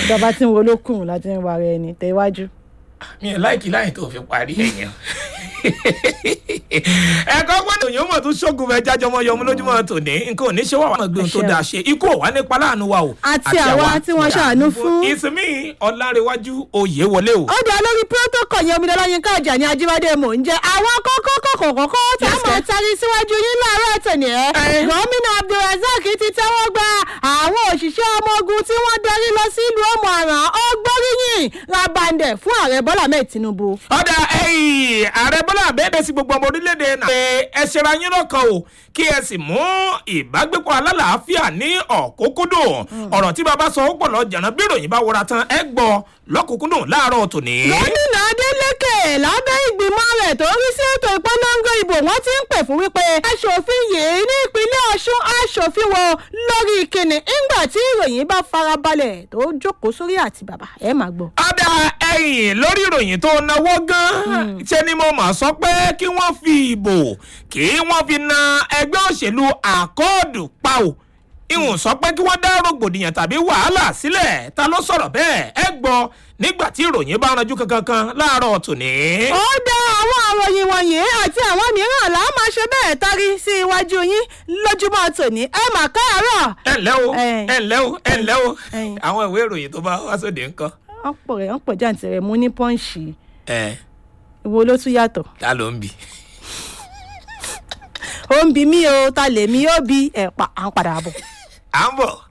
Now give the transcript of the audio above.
ìjọba tí ń wo lókùn láti ń wa ara ẹni tẹ iwájú. mi ò láìkí láì tó fi parí ẹ̀yàn. ẹ̀kọ́ gbọ́dọ̀ yóò mọ̀ tún ṣógun fẹ́ jájọ́ mọ́ yọmú lójúmọ́ tòní nǹkan ò ní ṣe wà wà gbé ohun tó dáa ṣe ikú ò wá nípa láàánú wa o. Àti àwa tí wọ́n ṣàánú fún. ìsinmi ọ̀làǹrẹ̀wájú oyè wọlé o. ó dá lórí protocol yẹn omidan yín káàjà ní ajíbádé mò ń jẹ àwọn kókó kókó kókó tí a Yes, máa sir. tarí síwájú yín láàárọ̀ tòní ẹ̀. Eh. gómìnà abdulrasaq ti tẹ́wọ́ gba àwọn òṣìṣẹ́ ọmọ ogun tí wọ́n darí lọ sí ìlú ọmọ àràn ọgbọ́ríyìn rabandẹ̀ fún ààrẹ bọ́lá mẹ́ẹ̀ tinubu. ọ̀dà ẹ̀yìn ààrẹ bọ́lá àbẹ́ẹ̀dẹ̀ sí gbogbo ọmọ orílẹ̀-èdè náà. pé ẹ ṣera yín lọ́kàn o kí ẹ sì mú ìbágbépọ̀ alálàáfíà ní ọ̀kúnkúndùn ọ̀rọ̀ tí bàbá sọ ó pọ̀ lọ jàǹdà bí ìròyìn bá wọra tán ẹ gbọ́ lọ́kùnkúndùn láàárọ̀ tòní. gómìnà adeleke lábẹ́ ìgbìmọ̀ rẹ̀ tó rí sí ètò ìpolongo ìbò wọ́n ti ń pè fún wípé aṣòfin yìí ní ìpínlẹ̀ ọ̀ṣun aṣòfin wo lórí ìkíni ńgbà tí ìròyìn bá farabalẹ̀ tó jókòó sórí àti bàbá ẹ máa gbọ́. ọ̀dà ẹ̀yìn lórí ìròyìn tó náwó gan-an ṣe ni mo mà sọ pé kí wọ́n fi ìbò kí wọ́n fi na ẹgbẹ́ òṣèlú àkọọ́dù pa ò ìhùn sọ pé kí wọ́n dá rògbòdìyàn tàbí wàhálà sílẹ̀ ta ló sọ̀rọ̀ bẹ́ẹ̀ ẹ gbọ́ nígbà tí ìròyìn bá ranjú kankan kan láàárọ̀ tòní. ó dá àwọn àròyìn wọ̀nyí àti àwọn mìíràn là á máa ṣe bẹ́ẹ̀ tarí sí iwájú yín lójúmọ́ tòní ẹ mà káàárọ̀. ẹ ǹlẹ́ o Ẹ̀yin. ẹ ǹlẹ́ o ẹ ǹlẹ́ o Ẹ̀yin. àwọn ìwé ìròyìn tó bá wá sóde ńkọ́. ọ̀pọ̀ rẹ̀ ọ̀pọ̀ jàǹtì rẹ̀ mú ní pọ́ǹsì ẹ ìwo ló tún yàtọ̀. ta ló ń bì. ó ń bi mí o ta lèmi ó bi ẹ̀pà à ń padà bọ̀. à ń bọ̀.